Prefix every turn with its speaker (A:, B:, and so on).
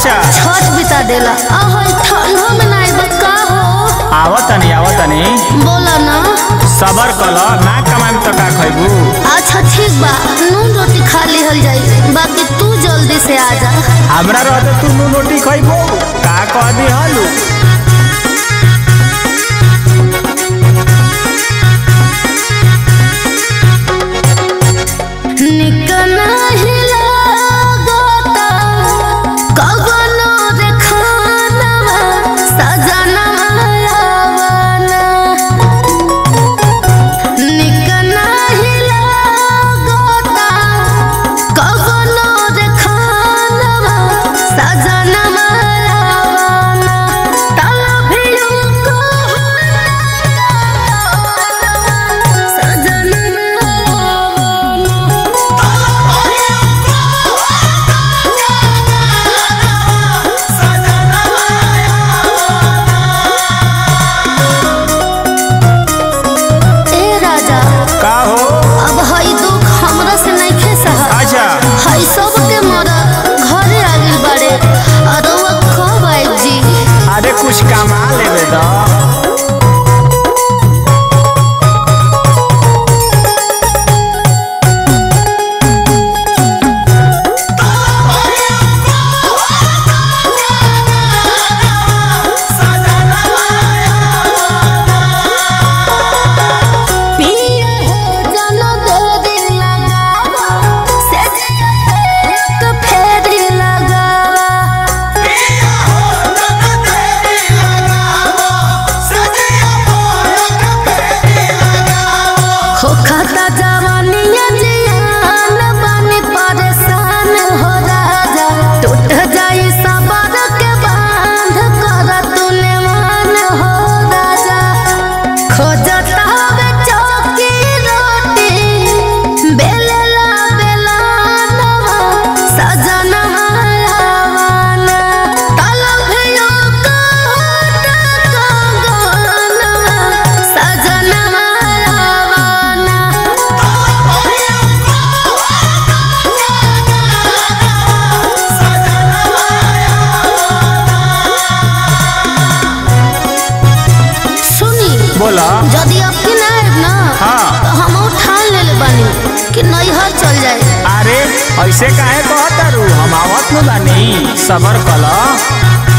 A: अच्छा
B: छठ बिता देला आहो ठंडो में ना आइब का हो
A: आवतनी आवतनी
B: बोला ना
A: सबर कल ना कमाई तो का खैबू
B: अच्छा ठीक बा नून रोटी खा लिहल जाई बाकी तू जल्दी से आ जा
A: हमरा रहते तू नू रोटी खैबू का कह दी हलू
B: निकना हिलागता कवनो रे खानवा सजनवा आवना निकना हिलागता कवनो रे खानवा सजनवा आवना तलभियो सजनवा ए राजा
A: का हो
B: अब हई दुख हमरा से नइखे सहा
A: अच्छा
B: हई सब के मरा घरे आ गइल बाड़े अरवा कब आइब जी
A: अरे कुछ कमा लेबे द
B: पिया हो जनो देरी लगावा से एक फेरी लगावा हो खाता जवानिया जियान बानी परेशान हो राजा टूट जाई सबर के बांध कर तूने मान हो राजा खोजता हवे चौकी रोटी बेलला बेलानवा सजनवा आवाना तलभियो काट कंगनवा सजनवा आवाना सुनी
A: बोला
B: यदि अबकी ना आएब ना
A: हाँ।
B: तो हम ठान लेले बानी कि नैहर चल जाए
A: अरे ऐसे काहे कहतारू हम आवत नु बानी सबर कल